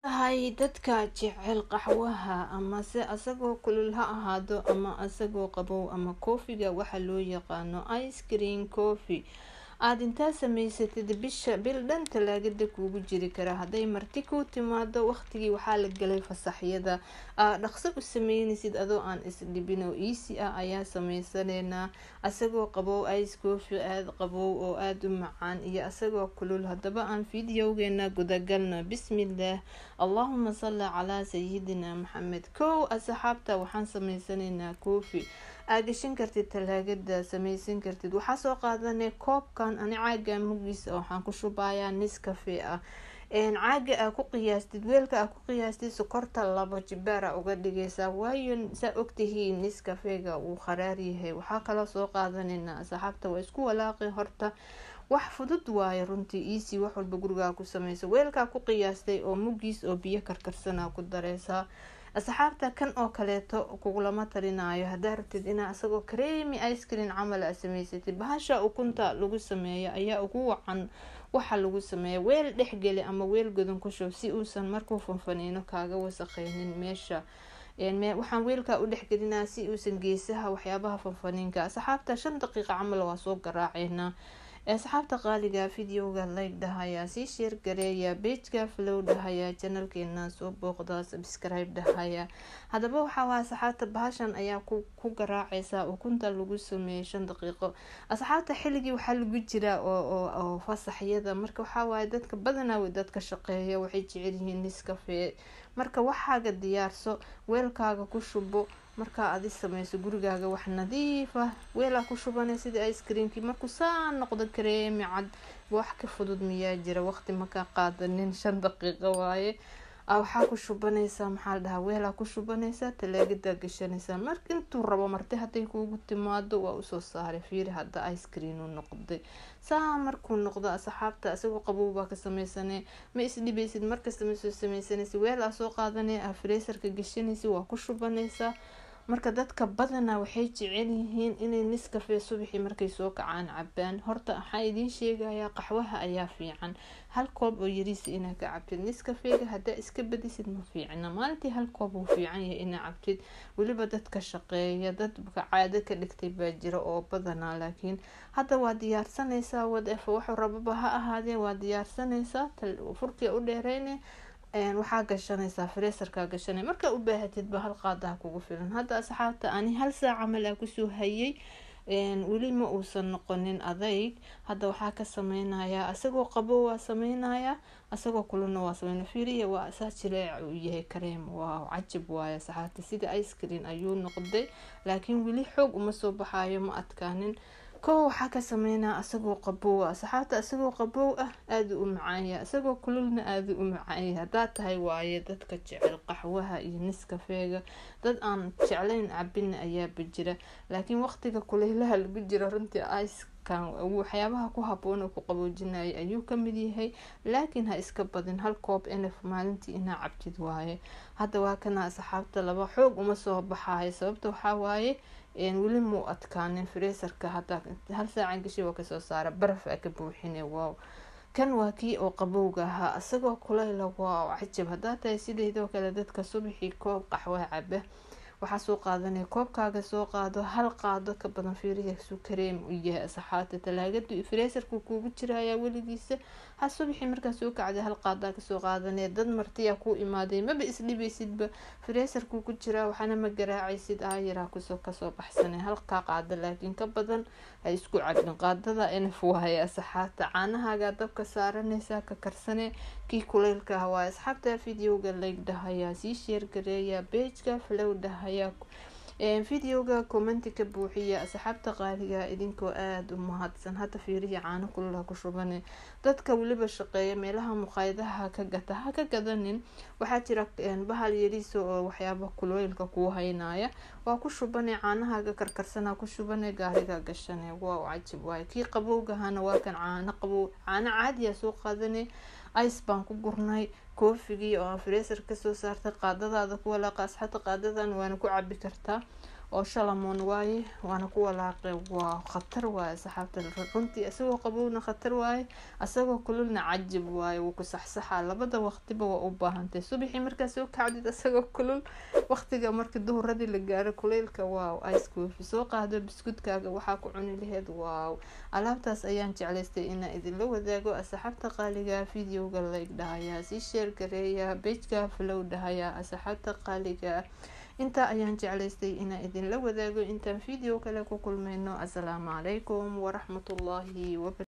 tahay dadka jecel qaxwaha amase asagoo kulul ha ahaado ama asagoo qabow ama koofiga waxa loo yaqaano ice cream coffee aada intaa samaysatid bisha bil dhan talaagada kuugu jiri kara hadday marti ku timaado waqtigii waxaa la galay fasaxyada aa dhaqso u sameynaysid adoo aan isdhibin oo easy ah ayaa sameysaneynaa asagoo qabow ice coffee aada qabow oo aada u macaan iyo asagoo kulul haddaba aan fideogeena gudagalno bismillaah allahuma salli calaa sayidina maxamed kow asxaabta waxaan sameysanaynaa coffee aa gashan kartid talaagada sameysan kartid waxaa soo qaadanay koobkan ani caaga mugiisa waxaan ku shubayaa nis cafe ah caaga aa ku qiyaastid weelka aa ku qiyaastid sokorta labo jibaara uga dhigaysaa waayo saa ogtihiin nis cafeega uu qaraar yahay waxaa kaloo soo qaadanaynaa asxaabta waa isku walaaqi horta wax fudud waayo runtii easy wax walba gurigaa ku sameysa weelkaa ku qiyaastay oo mugiis oo biyo karkarsanaa ku dareysaa asxaabta kan oo kaleeto kugulama talinaayo hadaa rabtid inaa isagoo kareemi ice cream camal a sameysatid bahasha ukunta lagu sameeyo ayaa ugu wacan waxa lagu sameeya weel dhexgeli ama weel godan ku shub si uusan markuu fanfaniino kaaga wasaqeynin meesha waxaan weelkaa u dhexgelinaa si uusan geesaha waxyaabaha fanfaniinka asxaabta shan daqiiqa camal waa soo garaaceynaa asxaabta qaaliga videoga like dhahayaa sii sheer gareeya bejka flow dhahayaa janalkeena soo booqda subscribe dhahaya haddaba waxaa asxaabta bahashan ayaa ku garaaceysa ukunta lagu sameeyay shan daqiiqo asxaabta xilligii waxaa lagu jiraa oo fasaxyada marka waxaawaay dadka badanaa dadka shaqeeya waxay jecelyihiin niskafe marka waxaaga diyaarso weelkaaga ku shubo markaa adi sameyso gurigaaga wax nadiif ah weelaa ku shubanay sida ice creamkii markuu saa noqdo kareemi cad wax ka fudud miyaa jira waqti makaa qaadanin shan daqiiqo waaye waxaa ku shubanaysaa maxaa la dhahaa weelaa ku shubanaysaa talaagadaa gashanaysaa marka intuu rabo marti hadday kuugu timaado waa usoo saaray fiiri hadda ice cream u noqday saa markuu noqdo asxaabta isagoo qabow baa ka sameysanay ma isdhibaysid markasta ma soo sameysanaysa weel aa soo qaadanay aa freesarka gashanaysa waa ku shubanaysaa marka dadka badanaa waxay jecel yihiin inay niskafe subaxii markay soo kacaan cabaan horta waxaa idiin sheegayaa qaxwaha ayaa fiican hal koob oo yariisa inaa ka cabtid niskafeega hadaa iska badisid ma fiicna maalintii hal koob uu fiican yahay inaa cabtid weliba dadka shaqeeya dadka caado ka dhigtay baa jira oo badanaa laakiin hadda waa diyaarsanaysaa wadef waxuu rababa ha ahaadee waa diyaarsanaysaa furkii u dheereyne waxaa gashanaysaa freesarkaa gashanay markaa u baahatidba hal qaadaha kugu filan hadda asxaabta ani hal saac camal aa kusoo hayay weli ma uusan noqonin adayg hadda waxaa ka sameynayaa isagoo qabo waa sameynayaa isagoo kulana waa sameynaya fiiriya waa saa jileec uu yahay kareem waa cajib waaye asxaabta sida ice cream ayuu noqday laakiin weli xoog uma soo baxayo ma adkaanin kow waxaa ka sameynaa isagoo qabow ah asxaabta isagoo qabow ah aada u macaanya isagoo kululna aada u macaanya haddaad tahay waaye dadka jecel qaxwaha iyo niskafeega dad aan jeclayn cabina ayaaba jira laakiin waqtiga kuleylaha lagu jiro runtii icekan waxyaabaha ku haboon oo ku qaboojinaya ayuu kamid yahay laakiin ha iska badin hal koob nf maalintii inaa cabtid waaye hadda waa kana asxaabta laba xoog uma soo baxayo sababta waxaa waaye weli muu adkaanin freesarka hadda hal saacan gashi waa kasoo saara baraf aa ka buuxine wow kan waa kii oo qabowga ahaa isagoo kuleyla wow cajab haddaa tahay sideedoo kale dadka subaxii koob qaxwa caba waxaa soo qaadanaya koobkaaga soo qaado hal qaado ka badan fiiriya su kareem u yahay asxaabta talaagadu freesarku kuugu jirayaa weligiisa ha subaxii markaa soo kacday hal qaadaa kasoo qaadanaya dad martiyaa ku imaaday maba isdhibaysidba freesarkuu ku jiraa waxaana ma garaacaysid aayaraa kusoo kasoo baxsanay halkaa qaada laakiin ka badan ha isku cabin qaadada nf waaye asxaabta caanahaagaa dabka saaranaysaa ka karsane kii kuleylka ah waaye asxaabta videoga layg dhahayaa sii sheergareeya beejka flow dhahayaa videoga commenti ka buuxiya asxaabta qaaliga idinkoo aada u mahadsan hadda fiirihi caano kululaha ku shubane dadka weliba shaqeeya meelaha muqaayadaha ka gata ha ka gadanin waxaa jira bahal yariisa oo waxyaaba kuleylka kuu haynaya waa ku shubane caanahaaga karkarsana ku shubane gaariga gashane waa cajib waaye kii qabowgahana waa kan caano qabow caano caadiya soo qaadane ice baan ku gurnay koofigii oo freesar kasoo saartay qaadadaada ku walaaqa asxaabta qaadadan waana ku cabi kartaa oo shalamoon waaye waana ku walaaqay waa khatar waaye saxaabta runtii isagoo qabowna khatar waaye isagoo kululna cajib waaye wuu ku saxsaxaa labada waqtiba waa u baahantay subaxii markaa soo kacdid isagoo kulul waqtiga marka duhuradii la gaaro kuleylka waaw ice coffee soo qaado biskudkaaga waxaa ku cuni laheyd waaw alaabtaas ayaan jeclaystay inaa idinla wadaago asxaabta qaaliga videoga like dhahayaa sii sheer gareeya bejka flow dhahayaa asxaabta qaaliga intaa ayaan jeclaystay inaa idinla wadaago intaan video kale ku kulmayno assalaamu calaykum waraxmatullaahi waba